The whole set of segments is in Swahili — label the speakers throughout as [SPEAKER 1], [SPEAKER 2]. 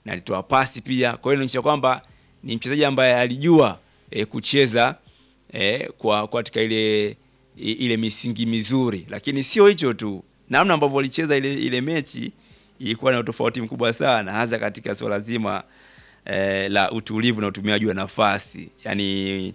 [SPEAKER 1] na alitoa pasi pia. Kwa hiyo inaonyesha kwamba ni mchezaji ambaye alijua e, kucheza e, kwa kwa katika ile i- ile misingi mizuri, lakini sio hicho tu, namna ambavyo walicheza ile ile mechi ilikuwa na utofauti mkubwa sana, hasa katika swala zima e, la utulivu na utumiaji wa nafasi yani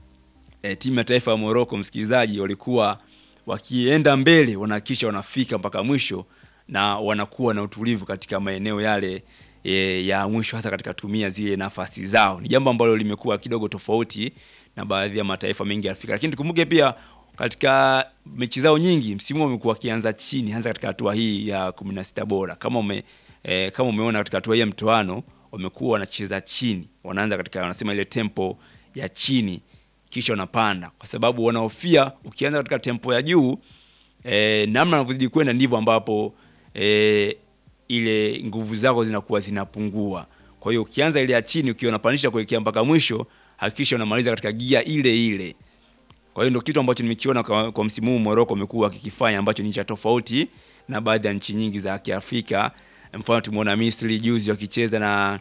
[SPEAKER 1] e, timu ya taifa ya Morocco, msikilizaji, walikuwa wakienda mbele wanahakikisha wanafika mpaka mwisho na wanakuwa na utulivu katika maeneo yale e, ya mwisho, hasa katika tumia zile nafasi zao. Ni jambo ambalo limekuwa kidogo tofauti na baadhi ya mataifa mengi ya Afrika, lakini tukumbuke pia katika mechi zao nyingi msimu huu wamekuwa wakianza chini, hasa katika hatua hii ya 16 bora. Kama ume, e, kama umeona katika hatua hii ya mtoano wamekuwa wanacheza chini, wanaanza katika wanasema ile tempo ya chini kisha wanapanda kwa sababu wanahofia ukianza katika tempo ya juu e, namna unavyozidi kwenda ndivyo ambapo e, ile nguvu zako zinakuwa zinapungua. Kwa hiyo ukianza ile ya chini ukiwa unapandisha kuelekea mpaka mwisho, hakikisha unamaliza katika gia ile ile. Kwa hiyo ndio kitu ambacho nimekiona kwa, kwa msimu huu Morocco amekuwa wakikifanya ambacho ni cha tofauti na baadhi ya nchi nyingi za Kiafrika. Mfano tumeona Misri juzi wakicheza na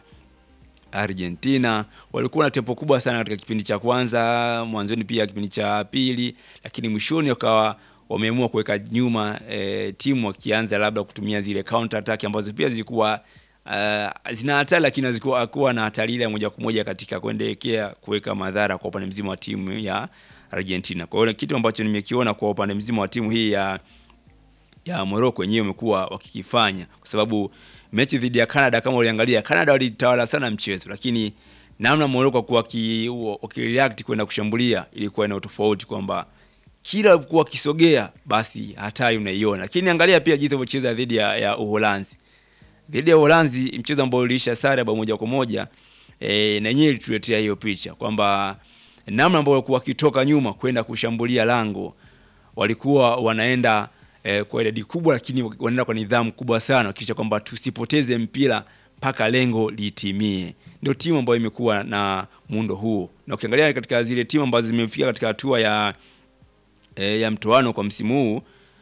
[SPEAKER 1] Argentina walikuwa na tempo kubwa sana katika kipindi cha kwanza, mwanzoni pia kipindi cha pili, lakini mwishoni wakawa wameamua kuweka nyuma e, timu wakianza labda kutumia zile counter attack ambazo pia zilikuwa uh, zina hatari, lakini hazikuwa na hatari ile ya moja kwa moja katika kuendelekea kuweka madhara kwa upande mzima wa timu ya Argentina. Kwa hiyo kitu ambacho nimekiona kwa upande mzima wa timu hii ya ya Morocco wenyewe wamekuwa wakikifanya kwa sababu mechi dhidi ya Canada kama uliangalia, Canada walitawala sana mchezo, lakini namna Morocco kwa wakireact kwenda kushambulia ilikuwa ina tofauti kwamba kila alipokuwa akisogea basi hatari unaiona. Lakini angalia pia jinsi walivyocheza dhidi ya, ya Uholanzi. Dhidi ya Uholanzi mchezo ambao uliisha sare bao moja kwa moja e, na yenyewe ilituletea hiyo picha kwamba namna ambao walikuwa wakitoka nyuma kwenda kushambulia lango walikuwa wanaenda eh, kwa idadi kubwa, lakini wanaenda kwa nidhamu kubwa sana, kisha kwamba tusipoteze mpira mpaka lengo litimie. Ndio timu ambayo imekuwa na muundo huo, na ukiangalia katika zile timu ambazo zimefika katika hatua ya eh, ya mtoano kwa msimu huu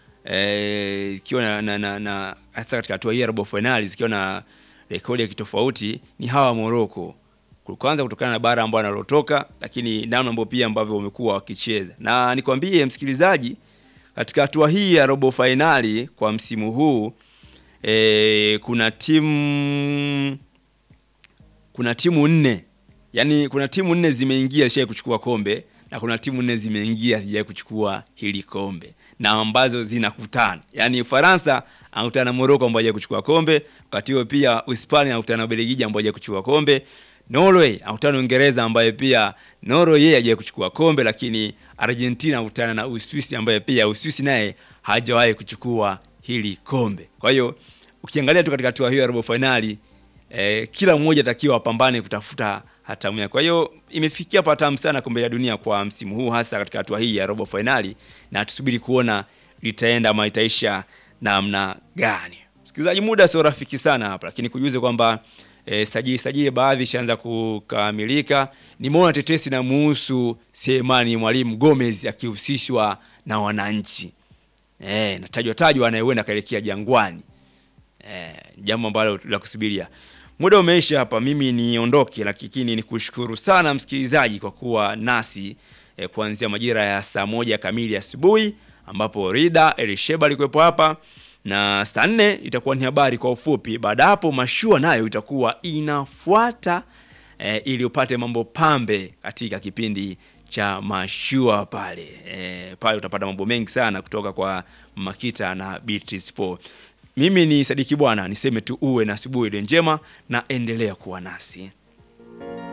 [SPEAKER 1] ikiwa eh, na, na, na, na hasa katika hatua hii ya robo finali zikiwa na rekodi ya kitofauti ni hawa Morocco kwanza kutokana na bara ambao wanalotoka, lakini namna ambao pia ambavyo wamekuwa wakicheza, na nikwambie msikilizaji, katika hatua hii ya robo fainali kwa msimu huu e, kuna timu kuna timu nne, yani kuna timu nne zimeingia zishawahi kuchukua kombe na kuna timu nne zimeingia hazijawahi kuchukua hili kombe na ambazo zinakutana, yani Ufaransa anakutana na Morocco ambao hajawahi kuchukua kombe, wakati huo pia Hispania anakutana na Ubelgiji ambao hajawahi kuchukua kombe Norway anakutana na Uingereza ambaye pia Norway yeye hajawahi kuchukua kombe, lakini Argentina anakutana na Uswisi ambaye pia Uswisi naye hajawahi kuchukua hili kombe. Kwa hiyo ukiangalia tu katika hatua hiyo ya robo finali eh, kila mmoja atakiwa apambane kutafuta hatamu yake. Kwa hiyo imefikia patamu sana kombe la dunia kwa msimu huu, hasa katika hatua hii ya robo finali, na tusubiri kuona litaenda ama itaisha namna gani. Msikilizaji, muda sio rafiki sana hapa, lakini kujuze kwamba E, sajili sajili baadhi ishaanza kukamilika. Nimeona tetesi na muhusu Selemani Mwalimu Gomez akihusishwa na wananchi e, natajwa tajwa anayekwenda akaelekea Jangwani e, jambo ambalo la kusubiria. Muda umeisha hapa, mimi niondoke, lakini nikushukuru sana msikilizaji kwa kuwa nasi e, kuanzia majira ya saa moja kamili asubuhi ambapo Rida Elisheba alikuwepo hapa na saa nne itakuwa ni habari kwa ufupi. Baada hapo mashua nayo itakuwa inafuata e, ili upate mambo pambe katika kipindi cha mashua pale e, pale utapata mambo mengi sana kutoka kwa Makita na Beatrice Paul. Mimi ni Sadiki Bwana, niseme tu uwe na asubuhi njema na endelea kuwa nasi.